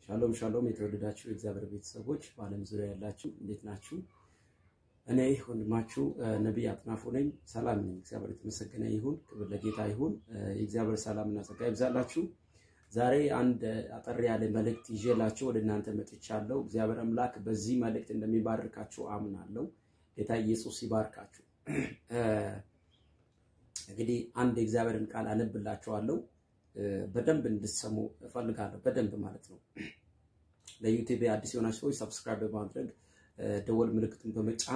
ሻሎም ሻሎም፣ የተወደዳችሁ የእግዚአብሔር ቤተሰቦች በዓለም ዙሪያ ያላችሁ እንዴት ናችሁ? እኔ ወንድማችሁ ነቢይ አጥናፉ ነኝ። ሰላም ነኝ። እግዚአብሔር የተመሰገነ ይሁን። ክብር ለጌታ ይሁን። የእግዚአብሔር ሰላምና ጸጋ ይብዛላችሁ። ዛሬ አንድ አጠር ያለ መልእክት ይዤላችሁ ወደ እናንተ መጥቻለሁ። እግዚአብሔር አምላክ በዚህ መልእክት እንደሚባርካችሁ አምናለሁ። ጌታ ኢየሱስ ይባርካችሁ። እንግዲህ አንድ የእግዚአብሔርን ቃል አነብላችኋለሁ። በደንብ እንድትሰሙ እፈልጋለሁ። በደንብ ማለት ነው። ለዩቲዩብ አዲስ የሆናችሁ ሰዎች ሰብስክራይብ በማድረግ ደወል ምልክቱን በመጫን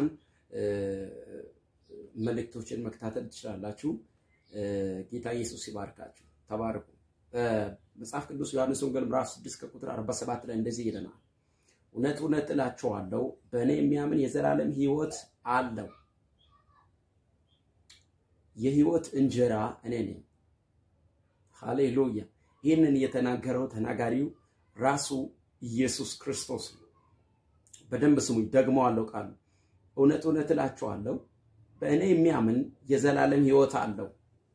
መልእክቶችን መከታተል ትችላላችሁ። ጌታ ኢየሱስ ይባርካችሁ። ተባርኩ። መጽሐፍ ቅዱስ ዮሐንስ ወንጌል ምዕራፍ 6 ከቁጥር 47 ላይ እንደዚህ ይለናል። እውነት እውነት እላችኋለሁ በእኔ የሚያምን የዘላለም ሕይወት አለው። የሕይወት እንጀራ እኔ ነኝ። ሃሌሉያ! ይህንን የተናገረው ተናጋሪው ራሱ ኢየሱስ ክርስቶስ ነው። በደንብ ስሙኝ፣ ደግመዋለሁ ቃሉ። እውነት እውነት እላችኋለሁ በእኔ የሚያምን የዘላለም ሕይወት አለው።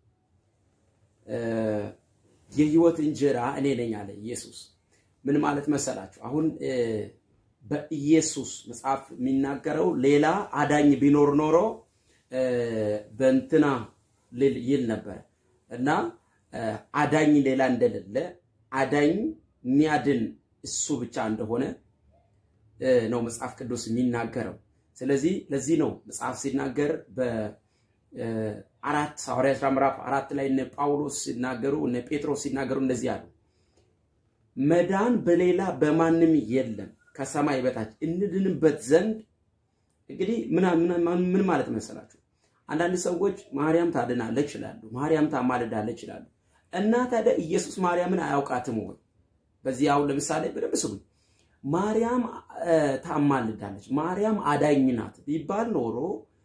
የሕይወት እንጀራ እኔ ነኝ አለ ኢየሱስ። ምን ማለት መሰላችሁ? አሁን በኢየሱስ መጽሐፍ የሚናገረው ሌላ አዳኝ ቢኖር ኖሮ በእንትና ይል ነበረ እና አዳኝ ሌላ እንደሌለ አዳኝ የሚያድን እሱ ብቻ እንደሆነ ነው መጽሐፍ ቅዱስ የሚናገረው። ስለዚህ ለዚህ ነው መጽሐፍ ሲናገር በአራት ሐዋርያት ሥራ ምዕራፍ አራት ላይ እነ ጳውሎስ ሲናገሩ እነ ጴጥሮስ ሲናገሩ እንደዚህ አሉ፣ መዳን በሌላ በማንም የለም ከሰማይ በታች እንድንበት ዘንድ። እንግዲህ ምን ማለት መሰላችሁ? አንዳንድ ሰዎች ማርያም ታድናለች ይላሉ፣ ማርያም ታማልዳለች ይላሉ። እና ታዲያ ኢየሱስ ማርያምን አያውቃትም ወይ? በዚህ አሁን ለምሳሌ በደንብ ስሙኝ። ማርያም ታማልዳለች፣ ማርያም አዳኝ ናት ቢባል ኖሮ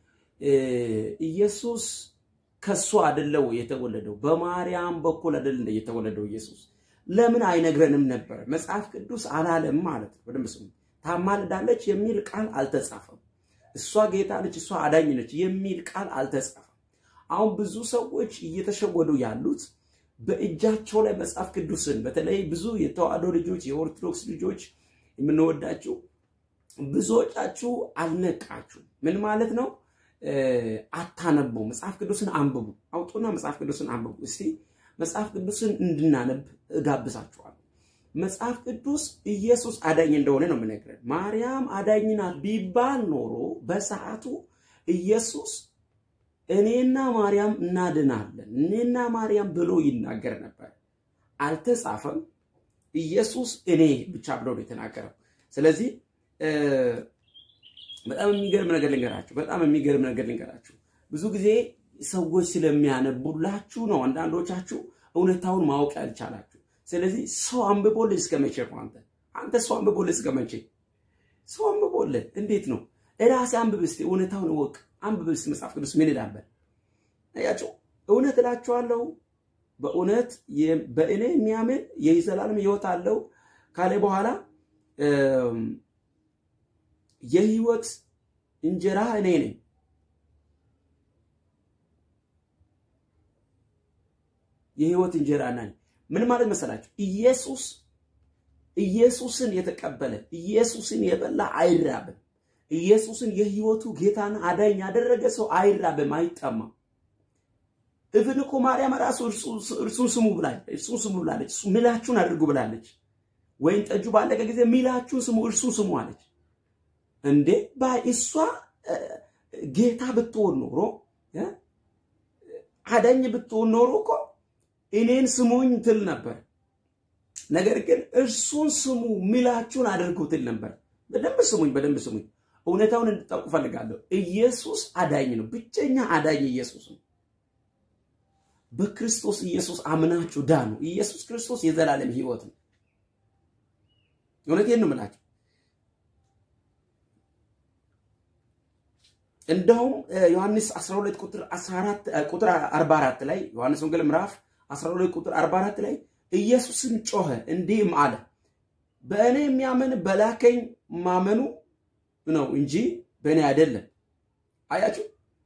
ኢየሱስ ከሱ አይደለው የተወለደው? በማርያም በኩል አይደል እንደ የተወለደው ኢየሱስ? ለምን አይነግረንም ነበር? መጽሐፍ ቅዱስ አላለም ማለት ነው። በደንብ ስሙኝ። ታማልዳለች የሚል ቃል አልተጻፈም። እሷ ጌታ ነች፣ እሷ አዳኝ ነች የሚል ቃል አልተጻፈም። አሁን ብዙ ሰዎች እየተሸወዱ ያሉት በእጃቸው ላይ መጽሐፍ ቅዱስን በተለይ ብዙ የተዋህዶ ልጆች የኦርቶዶክስ ልጆች የምንወዳችሁ ብዙዎቻችሁ አልነቃችሁ። ምን ማለት ነው? አታነቡ። መጽሐፍ ቅዱስን አንብቡ። አውጡና መጽሐፍ ቅዱስን አንብቡ። እስቲ መጽሐፍ ቅዱስን እንድናነብ እጋብዛችኋለሁ። መጽሐፍ ቅዱስ ኢየሱስ አዳኝ እንደሆነ ነው የምነግረን። ማርያም አዳኝ ናት ቢባል ኖሮ በሰዓቱ ኢየሱስ እኔና ማርያም እናድናለን፣ እኔና ማርያም ብሎ ይናገር ነበር። አልተጻፈም። ኢየሱስ እኔ ብቻ ብሎ ነው የተናገረው። ስለዚህ በጣም የሚገርም ነገር ልንገራችሁ፣ በጣም የሚገርም ነገር ልንገራችሁ። ብዙ ጊዜ ሰዎች ስለሚያነቡላችሁ ነው አንዳንዶቻችሁ እውነታውን ማወቅ ያልቻላችሁ። ስለዚህ ሰው አንብቦልህ እስከ መቼ ነው? አንተ አንተ ሰው አንብቦልህ እስከ መቼ? ሰው አንብቦልህ እንዴት ነው? እራስህ አንብብ እስቲ፣ እውነታውን እወቅ። አንብብ እስቲ መጽሐፍ ቅዱስ ምን ይላል? አያችሁ፣ እውነት እላችኋለሁ በእውነት በእኔ የሚያምን የዘላለም ሕይወት አለው ካለ በኋላ የሕይወት እንጀራ እኔ ነኝ። የሕይወት እንጀራ ነኝ። ምን ማለት መሰላችሁ? ኢየሱስ ኢየሱስን የተቀበለ ኢየሱስን የበላ አይራብም። ኢየሱስን የሕይወቱ ጌታና አዳኝ ያደረገ ሰው አይራብም፣ አይጠማም። እብን እኮ ማርያም ራሱ እርሱን ስሙ ብላለች። እርሱን ስሙ ብላለች። ሚላችሁን አድርጉ ብላለች። ወይን ጠጁ ባለቀ ጊዜ ሚላችሁን ስሙ፣ እርሱን ስሙ አለች። እንዴ ባይ እሷ ጌታ ብትሆን ኖሮ አዳኝ ብትሆን ኖሮ እኮ እኔን ስሙኝ ትል ነበር። ነገር ግን እርሱን ስሙ ሚላችሁን አድርጉ ትል ነበር። በደንብ ስሙኝ፣ በደንብ ስሙኝ። እውነታውን እንድታውቁ ፈልጋለሁ። ኢየሱስ አዳኝ ነው። ብቸኛ አዳኝ ኢየሱስ ነው። በክርስቶስ ኢየሱስ አምናችሁ ዳኑ። ኢየሱስ ክርስቶስ የዘላለም ሕይወት ነው። እውነቴን ነው የምላችሁ። እንደውም ዮሐንስ 12 ቁጥር 14 ቁጥር 44 ላይ ዮሐንስ ወንጌል ምዕራፍ 12 ቁጥር 44 ላይ ኢየሱስን ጮኸ እንዲህም አለ፣ በእኔ የሚያምን በላከኝ ማመኑ ነው እንጂ በእኔ አይደለም። አያችሁ፣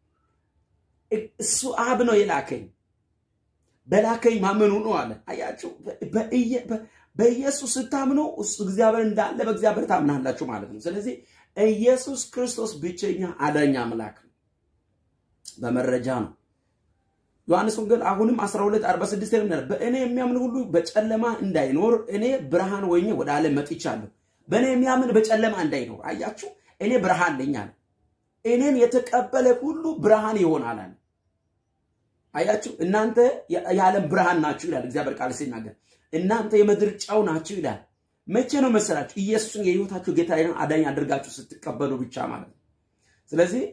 እሱ አብ ነው የላከኝ በላከኝ ማመኑ ነው አለ። አያችሁ በኢየሱስ ስታምኑ እሱ እግዚአብሔር እንዳለ በእግዚአብሔር ታምናላችሁ ማለት ነው። ስለዚህ ኢየሱስ ክርስቶስ ብቸኛ አዳኝ አምላክ ነው። በመረጃ ነው። ዮሐንስ ወንጌል አሁንም 12 46 ላይ ምናል በእኔ የሚያምን ሁሉ በጨለማ እንዳይኖር እኔ ብርሃን ሆኜ ወደ ዓለም መጥቻለሁ። በእኔ የሚያምን በጨለማ እንዳይኖር አያችሁ፣ እኔ ብርሃን ነኝ አለ። እኔን የተቀበለ ሁሉ ብርሃን ይሆናል አለ። አያችሁ፣ እናንተ የዓለም ብርሃን ናችሁ ይላል እግዚአብሔር ቃል ሲናገር። እናንተ የምድር ጨው ናችሁ ይላል። መቼ ነው መሰላችሁ? ኢየሱስን የህይወታችሁ ጌታ አዳኝ አድርጋችሁ ስትቀበሉ ብቻ ማለት ነው። ስለዚህ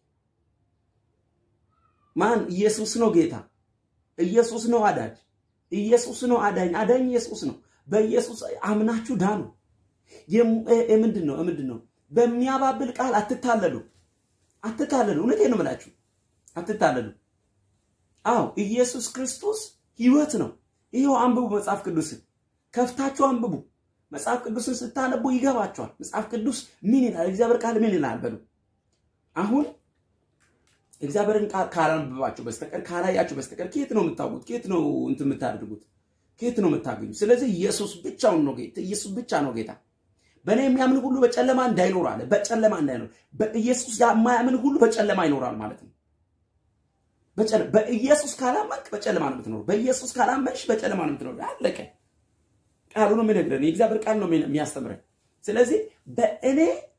ማን ኢየሱስ ነው ጌታ፣ ኢየሱስ ነው አዳጅ፣ ኢየሱስ ነው አዳኝ፣ አዳኝ ኢየሱስ ነው። በኢየሱስ አምናችሁ ዳኑ። ምንድን ነው ምንድን ነው? በሚያባብል ቃል አትታለሉ፣ አትታለሉ። እውነቴን ነው የምላችሁ፣ አትታለሉ። አዎ ኢየሱስ ክርስቶስ ህይወት ነው። ይኸው አንብቡ፣ መጽሐፍ ቅዱስን ከፍታችሁ አንብቡ። መጽሐፍ ቅዱስን ስታነቡ ይገባችኋል። መጽሐፍ ቅዱስ ምን ይላል? እግዚአብሔር ቃል ምን ይላል? በሉ አሁን እግዚአብሔርን ቃል ካላነበባችሁ በስተቀር ካላያችሁ በስተቀር ከየት ነው የምታውቁት? ከየት ነው እንትን የምታደርጉት? ከየት ነው የምታገኙ? ስለዚህ ኢየሱስ ብቻውን ነው ጌታ። ኢየሱስ ብቻ ነው ጌታ። በእኔ የሚያምን ሁሉ በጨለማ እንዳይኖር አለ። በጨለማ እንዳይኖር በኢየሱስ የማያምን ሁሉ በጨለማ ይኖራል ማለት ነው። በኢየሱስ ካላመንክ በጨለማ ነው የምትኖር። በኢየሱስ ካላመንሽ በጨለማ ነው የምትኖር። አለቀ። ቃሉ ነው የሚነግረን። የእግዚአብሔር ቃል ነው የሚያስተምረን። ስለዚህ በእኔ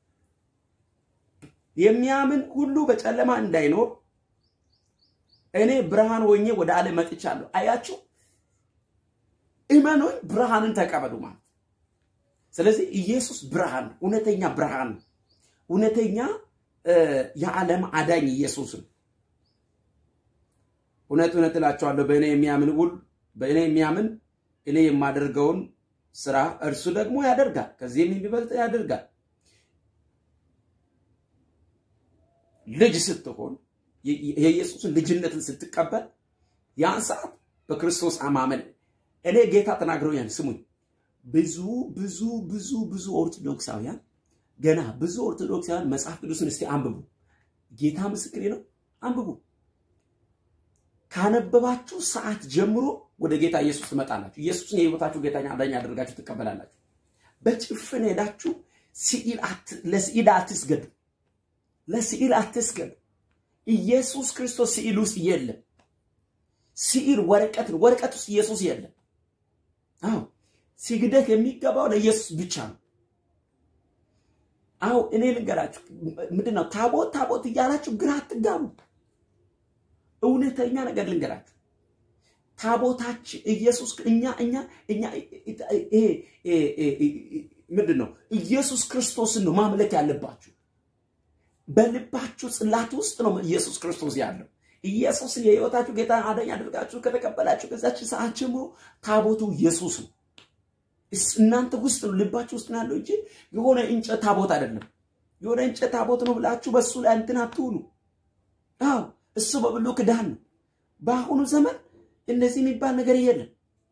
የሚያምን ሁሉ በጨለማ እንዳይኖር እኔ ብርሃን ሆኜ ወደ ዓለም መጥቻለሁ። አያችሁ፣ እመኑኝ፣ ብርሃንን ተቀበሉ ማለት። ስለዚህ ኢየሱስ ብርሃን፣ እውነተኛ ብርሃን፣ እውነተኛ የዓለም አዳኝ ኢየሱስ ነው። እውነት እውነት እላቸዋለሁ በእኔ የሚያምን ሁሉ በእኔ የሚያምን እኔ የማደርገውን ስራ እርሱ ደግሞ ያደርጋል፣ ከዚህም የሚበልጥ ያደርጋል። ልጅ ስትሆን የኢየሱስን ልጅነትን ስትቀበል ያን ሰዓት በክርስቶስ አማመን እኔ ጌታ ተናግረውኛል። ስሙኝ፣ ብዙ ብዙ ብዙ ብዙ ኦርቶዶክሳውያን ገና ብዙ ኦርቶዶክሳውያን መጽሐፍ ቅዱስን እስቲ አንብቡ። ጌታ ምስክሬ ነው፣ አንብቡ። ካነበባችሁ ሰዓት ጀምሮ ወደ ጌታ ኢየሱስ ትመጣላችሁ። ኢየሱስን የህይወታችሁ ጌታኛ አዳኝ አድርጋችሁ ትቀበላላችሁ። በጭፍን ሄዳችሁ ለስዕል አትስገዱ። ለስዕል አትስገዱ። ኢየሱስ ክርስቶስ ስዕል ውስጥ የለም። ስዕል ወረቀት ነው። ወረቀት ውስጥ ኢየሱስ የለም። አዎ ስግደት የሚገባው ለኢየሱስ ብቻ ነው። አዎ እኔ ልንገራችሁ፣ ምንድን ነው ታቦት ታቦት እያላችሁ ግራ አትጋቡ። እውነተኛ ነገር ልንገራችሁ፣ ታቦታችን ኢየሱስ እኛ እኛ እኛ ምንድን ነው ኢየሱስ ክርስቶስን ነው ማምለክ ያለባችሁ። በልባችሁ ጽላት ውስጥ ነው ኢየሱስ ክርስቶስ ያለው። ኢየሱስን የህይወታችሁ ጌታ አዳኝ አድርጋችሁ ከተቀበላችሁ ከዛች ሰዓት ጀምሮ ታቦቱ ኢየሱስ ነው። እናንተ ውስጥ ነው ልባችሁ ውስጥ ነው ያለው እንጂ የሆነ እንጨት ታቦት አይደለም። የሆነ እንጨት ታቦት ነው ብላችሁ በሱ ላይ እንትን አትሁኑ። አዎ እሱ በብሉይ ኪዳን ነው። በአሁኑ ዘመን እንደዚህ የሚባል ነገር የለም።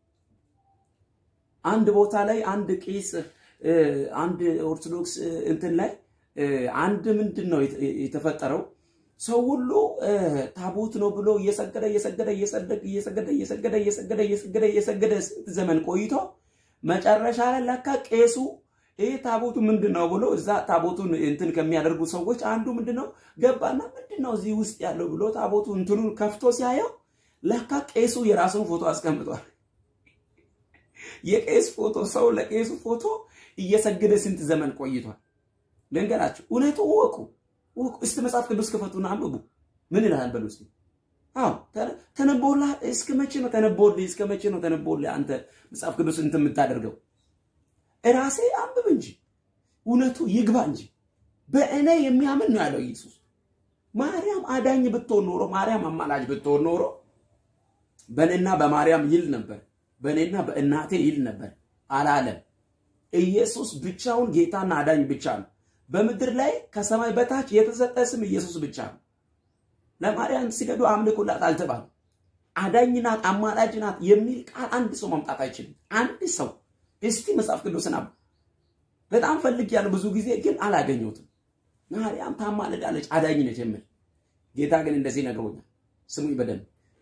አንድ ቦታ ላይ አንድ ቄስ አንድ ኦርቶዶክስ እንትን ላይ አንድ ምንድን ነው የተፈጠረው? ሰው ሁሉ ታቦት ነው ብሎ እየሰገደ እየሰገደ እየሰገደ እየሰገደ እየሰገደ እየሰገደ እየሰገደ እየሰገደ ስንት ዘመን ቆይቶ መጨረሻ ላይ ለካ ቄሱ ይህ ታቦቱ ምንድን ነው ብሎ እዛ ታቦቱን እንትን ከሚያደርጉ ሰዎች አንዱ ምንድን ነው ገባና ምንድን ነው እዚህ ውስጥ ያለው ብሎ ታቦቱ እንትኑን ከፍቶ ሲያየው ለካ ቄሱ የራሱን ፎቶ አስቀምጧል። የቄስ ፎቶ ሰው ለቄሱ ፎቶ እየሰገደ ስንት ዘመን ቆይቷል። ልንገራችሁ፣ እውነቱ እወቁ እወቁ። እስቲ መጽሐፍ ቅዱስ ክፈቱና አንብቡ። ምን ይላል በሉ እስቲ። አዎ ተነቦላ። እስከ መቼ ነው ተነቦልህ? እስከ መቼ ነው ተነቦልህ? አንተ መጽሐፍ ቅዱስ እንትን የምታደርገው እራሴ አንብብ እንጂ እውነቱ ይግባ እንጂ በእኔ የሚያምን ነው ያለው ኢየሱስ። ማርያም አዳኝ ብትሆን ኖሮ ማርያም አማላጅ ብትሆን ኖሮ በእኔና በማርያም ይል ነበር፣ በእኔና በእናቴ ይል ነበር። አላለም። ኢየሱስ ብቻውን ጌታና አዳኝ ብቻ ነው። በምድር ላይ ከሰማይ በታች የተሰጠ ስም ኢየሱስ ብቻ ነው። ለማርያም ሲገዱ አምልኩላት አልተባለም። አዳኝ ናት፣ አማላጅ ናት የሚል ቃል አንድ ሰው ማምጣት አይችልም። አንድ ሰው እስቲ መጽሐፍ ቅዱስን አብ በጣም ፈልጌያለሁ ብዙ ጊዜ ግን አላገኘሁትም። ማርያም ታማልዳለች አዳኝ ነች የሚል ጌታ ግን እንደዚህ ነግሮኛል። ስሙኝ በደንብ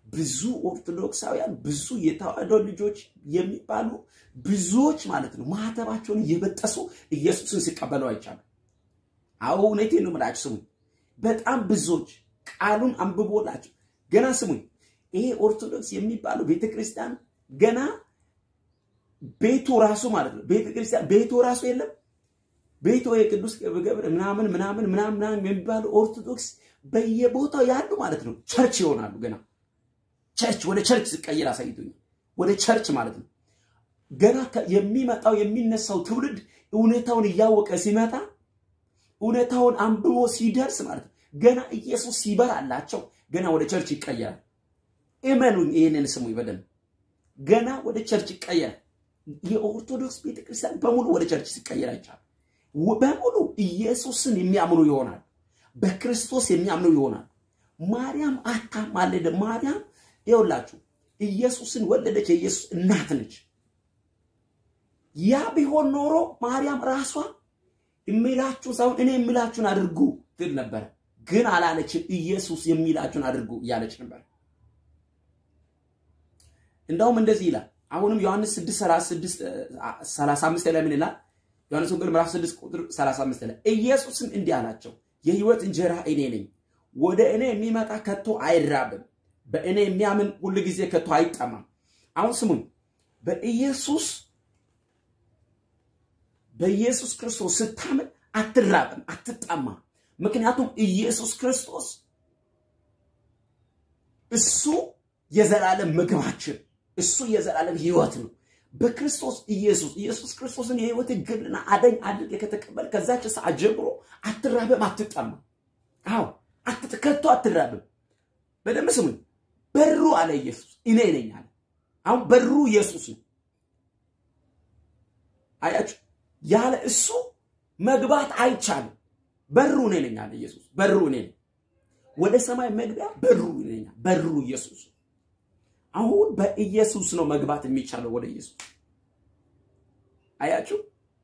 ብዙ ኦርቶዶክሳውያን ብዙ የተዋህዶ ልጆች የሚባሉ ብዙዎች ማለት ነው ማህተባቸውን እየበጠሱ ኢየሱስን ሲቀበሉ አይቻሉ። አዎ እውነቴን ነው የምላችሁ። ስሙኝ፣ በጣም ብዙዎች ቃሉን አንብቦላቸው ገና ስሙኝ። ይሄ ኦርቶዶክስ የሚባለው ቤተክርስቲያን ገና ቤቱ ራሱ ማለት ነው ቤተክርስቲያን ቤቱ ራሱ የለም ቤቱ የቅዱስ ገብረ ምናምን ምናምን ምናምን ምናምን የሚባሉ ኦርቶዶክስ በየቦታው ያሉ ማለት ነው ቸርች ይሆናሉ። ገና ቸርች ወደ ቸርች ሲቀየር አሳይቶኛል። ወደ ቸርች ማለት ነው ገና የሚመጣው የሚነሳው ትውልድ እውነታውን እያወቀ ሲመጣ እውነታውን አንብቦ ሲደርስ ማለት ነው ገና ኢየሱስ ሲበራላቸው ገና ወደ ቸርች ይቀየራል። እመኑኝ፣ ይህንን ስሙኝ በደንብ ገና ወደ ቸርች ይቀየራል። የኦርቶዶክስ ቤተክርስቲያን በሙሉ ወደ ቸርች ሲቀየር አይቻልም። በሙሉ ኢየሱስን የሚያምኑ ይሆናል። በክርስቶስ የሚያምኑ ይሆናል። ማርያም አታማልድም። ማርያም ይኸውላችሁ ኢየሱስን ወለደች። የኢየሱስ እናት ነች። ያ ቢሆን ኖሮ ማርያም ራሷ የሚላችሁን ሳይሆን እኔ የሚላችሁን አድርጉ ትል ነበረ። ግን አላለችም። ኢየሱስ የሚላችሁን አድርጉ እያለች ነበር። እንደውም እንደዚህ ይላል። አሁንም ዮሐንስ 6 35 ላይ ምን ይላል? ዮሐንስ ወንጌል ምዕራፍ 6 ቁጥር 35 ላይ ኢየሱስም እንዲህ አላቸው፣ የሕይወት እንጀራ እኔ ነኝ። ወደ እኔ የሚመጣ ከቶ አይራብም፣ በእኔ የሚያምን ሁል ጊዜ ከቶ አይጠማም። አሁን ስሙኝ፣ በኢየሱስ በኢየሱስ ክርስቶስ ስታምን አትራብም፣ አትጠማም። ምክንያቱም ኢየሱስ ክርስቶስ እሱ የዘላለም ምግባችን፣ እሱ የዘላለም ሕይወት ነው። በክርስቶስ ኢየሱስ ኢየሱስ ክርስቶስን የህይወት ግልና አዳኝ አድርገህ ከተቀበል ከዛች ሰዓት ጀምሮ አትራብም፣ አትጠማም። አዎ ከቶ አትራብም። በደንብ ስሙኝ። በሩ አለ ኢየሱስ እኔ ነኝ አለ። አሁን በሩ ኢየሱስ ነው። አያችሁ፣ ያለ እሱ መግባት አይቻልም። በሩ እኔ ነኝ አለ ኢየሱስ። በሩ እኔ ነኝ። ወደ ሰማይ መግቢያ በሩ እኔ ነኝ። በሩ ኢየሱስ አሁን በኢየሱስ ነው መግባት የሚቻለው ወደ ኢየሱስ። አያችሁ፣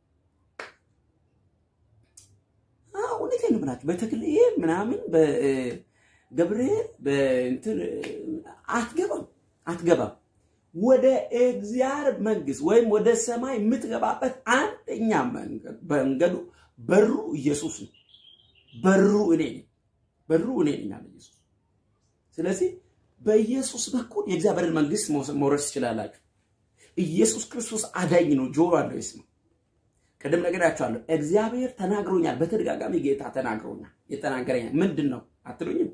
እውነቴን ነው ብላችሁ በተክልኤል ምናምን በገብርኤል በእንትን አትገባም አትገባም። ወደ እግዚአብሔር መንግስት ወይም ወደ ሰማይ የምትገባበት አንደኛ መንገዱ በሩ ኢየሱስ ነው። በሩ እኔ ነኝ። በሩ እኔ ነኝ አለ ኢየሱስ። ስለዚህ በኢየሱስ በኩል የእግዚአብሔርን መንግስት መውረስ ትችላላችሁ። ኢየሱስ ክርስቶስ አዳኝ ነው። ጆሮ አለው ይስማ። ቅድም ነግሬያችኋለሁ። እግዚአብሔር ተናግሮኛል። በተደጋጋሚ ጌታ ተናግሮኛል። የተናገረኛል ምንድን ነው አትሉኝም?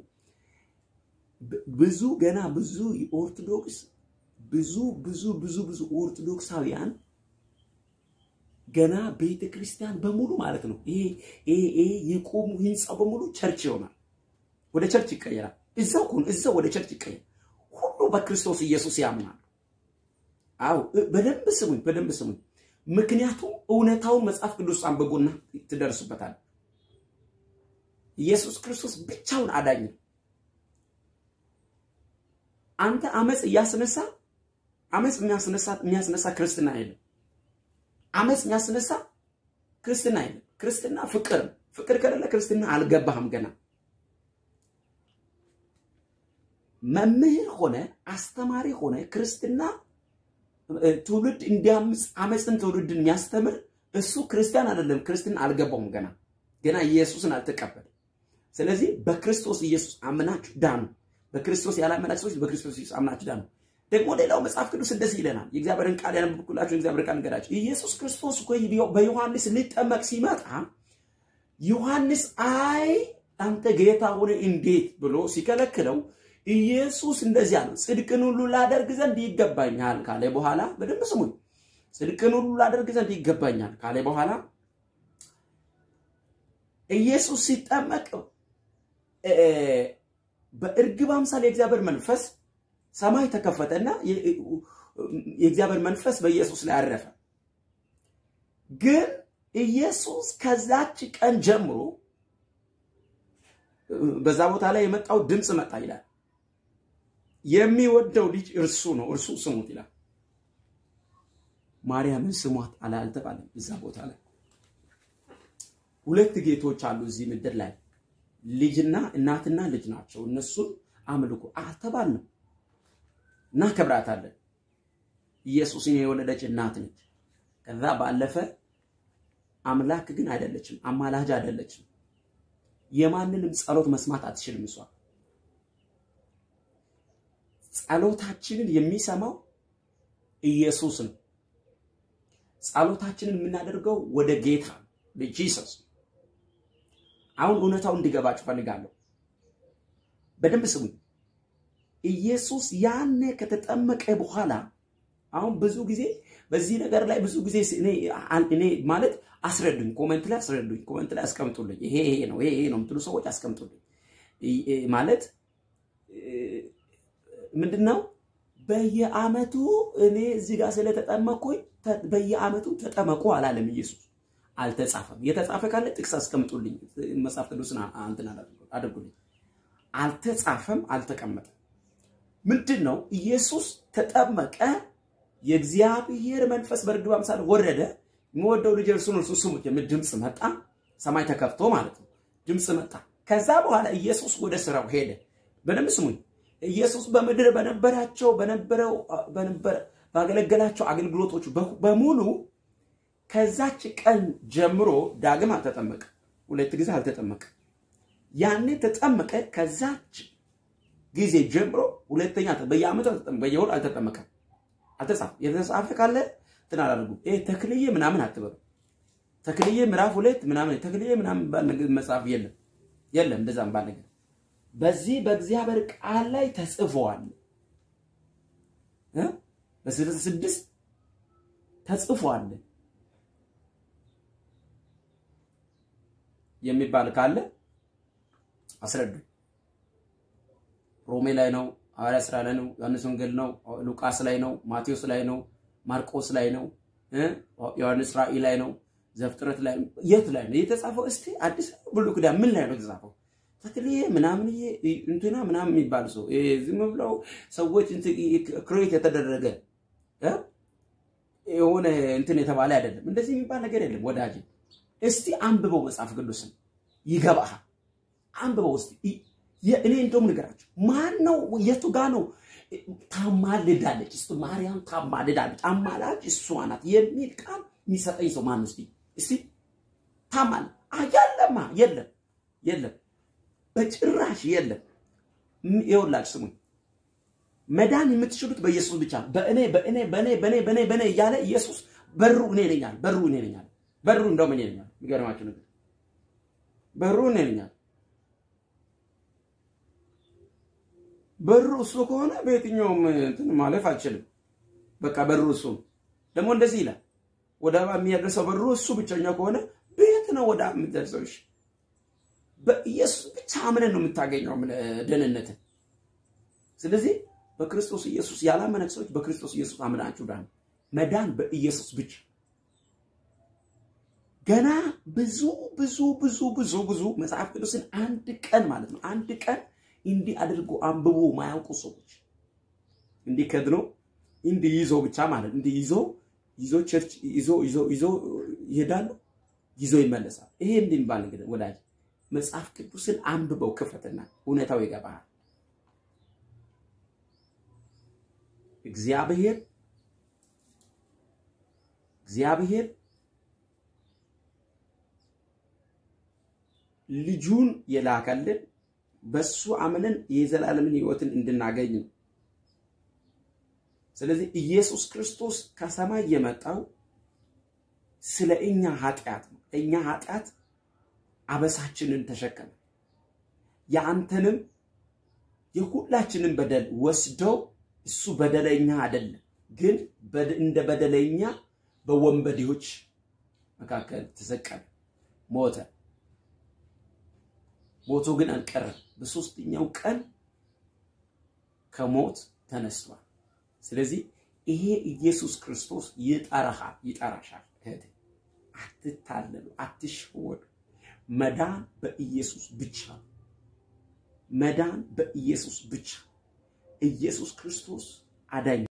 ብዙ ገና ብዙ ኦርቶዶክስ ብዙ ብዙ ብዙ ብዙ ኦርቶዶክሳውያን ገና ቤተ ክርስቲያን በሙሉ ማለት ነው ይሄ ይሄ የቆሙ ህንፃ በሙሉ ቸርች ይሆናል። ወደ ቸርች ይቀየራል። እዛው ሁን እዛው ወደ ቸርች ይቀየር። ሁሉ በክርስቶስ ኢየሱስ ያምናል። አዎ በደንብ ስሙኝ፣ በደንብ ስሙኝ። ምክንያቱም እውነታውን መጽሐፍ ቅዱስ አንብቡና ትደርሱበታል። ኢየሱስ ክርስቶስ ብቻውን አዳኝ ነው። አንተ አመፅ እያስነሳ አመፅ የሚያስነሳ የሚያስነሳ ክርስትና የለም። አመፅ የሚያስነሳ ክርስትና የለም። ክርስትና ፍቅር ነው። ፍቅር ከሌለ ክርስትና አልገባህም ገና መምህር ሆነ አስተማሪ ሆነ ክርስትና ትውልድ እንዲያምፅ አመፅን ትውልድን የሚያስተምር እሱ ክርስቲያን አይደለም። ክርስትና አልገባውም ገና ገና ኢየሱስን አልተቀበል። ስለዚህ በክርስቶስ ኢየሱስ አምናችሁ ዳኑ። በክርስቶስ ያላመናችሁ ሰዎች በክርስቶስ ኢየሱስ አምናችሁ ዳኑ። ደግሞ ሌላው መጽሐፍ ቅዱስ እንደዚህ ይለናል። የእግዚአብሔርን ቃል ያነበብኩላችሁ የእግዚአብሔር ቃል ንገራችሁ። ኢየሱስ ክርስቶስ እኮ በዮሐንስ ሊጠመቅ ሲመጣ ዮሐንስ አይ አንተ ጌታ ሆነ እንዴት ብሎ ሲከለክለው ኢየሱስ እንደዚህ አለው፣ ጽድቅን ሁሉ ላደርግ ዘንድ ይገባኛል ካለ በኋላ በደንብ ስሙኝ። ጽድቅን ሁሉ ላደርግ ዘንድ ይገባኛል ካለ በኋላ ኢየሱስ ሲጠመቅ በእርግብ አምሳል የእግዚአብሔር መንፈስ ሰማይ ተከፈተና የእግዚአብሔር መንፈስ በኢየሱስ ላይ አረፈ። ግን ኢየሱስ ከዛች ቀን ጀምሮ በዛ ቦታ ላይ የመጣው ድምፅ መጣ ይላል የሚወደው ልጅ እርሱ ነው፣ እርሱ ስሙት ይላል። ማርያምን ስሟት አለ አልተባለም። እዛ ቦታ ላይ ሁለት ጌቶች አሉ እዚህ ምድር ላይ ልጅና እናትና ልጅ ናቸው። እነሱን አምልኩ አልተባልንም። እናከብራታለን። ኢየሱስን የወለደች እናት ነች። ከዛ ባለፈ አምላክ ግን አይደለችም፣ አማላጅ አይደለችም። የማንንም ጸሎት መስማት አትችልም። እሷ ጸሎታችንን የሚሰማው ኢየሱስ ነው። ጸሎታችንን የምናደርገው ወደ ጌታ ጂሰስ። አሁን እውነታው እንዲገባችሁ ፈልጋለሁ። በደንብ ስሙኝ። ኢየሱስ ያኔ ከተጠመቀ በኋላ አሁን ብዙ ጊዜ በዚህ ነገር ላይ ብዙ ጊዜ እኔ ማለት አስረዱኝ፣ ኮመንት ላይ አስረዱኝ፣ ኮመንት ላይ አስቀምጡልኝ። ይሄ ይሄ ነው ይሄ ይሄ ነው የምትሉ ሰዎች አስቀምጡልኝ። ማለት ምንድነው በየአመቱ እኔ እዚህ ጋር ስለተጠመቅኩኝ በየአመቱ ተጠመቁ አላለም ኢየሱስ። አልተጻፈም። የተጻፈ ካለ ጥቅስ አስቀምጡልኝ፣ መጽሐፍ ቅዱስን እንትን አድርጉልኝ። አልተጻፈም፣ አልተቀመጠም። ምንድን ነው ኢየሱስ ተጠመቀ፣ የእግዚአብሔር መንፈስ በርግብ አምሳል ወረደ፣ የምወደው ልጅ እርሱ ነው፣ እርሱን ስሙት የሚል ድምፅ መጣ። ሰማይ ተከፍቶ ማለት ነው፣ ድምፅ መጣ። ከዛ በኋላ ኢየሱስ ወደ ስራው ሄደ። በደንብ ስሙኝ። ኢየሱስ በምድር በነበራቸው በነበረው በነበረ ባገለገላቸው አገልግሎቶች በሙሉ ከዛች ቀን ጀምሮ ዳግም አልተጠመቀ። ሁለት ጊዜ አልተጠመቀ። ያኔ ተጠመቀ። ከዛች ጊዜ ጀምሮ ሁለተኛ በየአመቱ አልተጠመቀ፣ በየወር አልተጠመቀም። አልተጻፈም። የተጻፈ ካለ እንትን አላደርጉም። ይሄ ተክልዬ ምናምን አትበሉ። ተክልዬ ምዕራፍ ሁለት ምናምን ተክልዬ ምናምን ባል ነገር መጽሐፍ የለም የለም፣ እንደዛም ባል ነገር በዚህ በእግዚአብሔር ቃል ላይ ተጽፏል እ በስልሳ ስድስት ተጽፏል የሚባል ካለ አስረዱ። ሮሜ ላይ ነው፣ ሐዋርያ ሥራ ላይ ነው፣ ዮሐንስ ወንጌል ነው፣ ሉቃስ ላይ ነው፣ ማቴዎስ ላይ ነው፣ ማርቆስ ላይ ነው፣ ዮሐንስ ራእይ ላይ ነው፣ ዘፍጥረት ላይ ነው። የት ላይ ነው የተጻፈው? እስቲ አዲስ ብሉይ ኪዳን ምን ላይ ነው የተጻፈው? ተክልዬ ምናምን እንትና ምናምን የሚባል ሰው ዝም ብለው ሰዎች ክሬት የተደረገ የሆነ እንትን የተባለ አይደለም። እንደዚህ የሚባል ነገር የለም ወዳጅ። እስቲ አንብበው መጽሐፍ ቅዱስን ይገባሃል። አንብበው እስቲ። እኔ እንደውም ንገራቸው ማን ነው የቱ ጋ ነው ታማልዳለች? እስቲ ማርያም ታማልዳለች፣ አማላጅ እሷ ናት የሚል ቃል የሚሰጠኝ ሰው ማን? እስቲ እስቲ ታማል የለማ፣ የለም፣ የለም፣ በጭራሽ የለም። ይኸውላችሁ ስሙኝ፣ መዳን የምትችሉት በኢየሱስ ብቻ ነው። በእኔ በእኔ በእኔ በእኔ በእኔ በእኔ እያለ ኢየሱስ በሩ እኔ ነኝ አለ። በሩ እኔ ነኝ አለ። በሩ እንደውም እኔ ነኝ አለ። የሚገርማችሁ ነገር በሩ እኔ ነኝ አለ። በሩ እሱ ከሆነ በየትኛውም እንትን ማለፍ አልችልም። በቃ በሩ እሱ ነው። ደግሞ እንደዚህ ይላል፣ ወደ አብ የሚያደርሰው በሩ እሱ ብቸኛ ከሆነ ቤት ነው ወደ አብ የምትደርሰው። እሺ በኢየሱስ ብቻ አምነን ነው የምታገኘው ደህንነትን። ስለዚህ በክርስቶስ ኢየሱስ ያላመነ ሰዎች በክርስቶስ ኢየሱስ አምናችሁ ዳን። መዳን በኢየሱስ ብቻ። ገና ብዙ ብዙ ብዙ ብዙ ብዙ መጽሐፍ ቅዱስን አንድ ቀን ማለት ነው አንድ ቀን እንዲህ አድርጎ አንብቦ ማያውቁ ሰዎች እንዲህ ከድኖ እንዲህ ይዞ ብቻ ማለት እንዲህ ይዞ ይዞ ቸርች ይዞ ይዞ ይዞ ይሄዳሉ፣ ይዞ ይመለሳል። ይሄ እንዲህ የሚባል እንግዲህ ወዳጅ መጽሐፍ ቅዱስን አንብበው ክፈትና እውነታው ይገባሃል። እግዚአብሔር እግዚአብሔር ልጁን የላከልን በሱ አምነን የዘላለምን ሕይወትን እንድናገኝ ነው። ስለዚህ ኢየሱስ ክርስቶስ ከሰማይ የመጣው ስለ እኛ ኃጢአት ነው። እኛ ኃጢአት አበሳችንን ተሸከመ። የአንተንም የሁላችንን በደል ወስደው እሱ በደለኛ አይደለም፣ ግን እንደ በደለኛ በወንበዴዎች መካከል ተሰቀለ፣ ሞተ። ሞቶ ግን አልቀረም። በሶስተኛው ቀን ከሞት ተነስቷል። ስለዚህ ይሄ ኢየሱስ ክርስቶስ ይጠራሃል፣ ይጠራሻል። እህቴ አትታለሉ፣ አትሸወዱ። መዳን በኢየሱስ ብቻ መዳን በኢየሱስ ብቻ። ኢየሱስ ክርስቶስ አዳኝ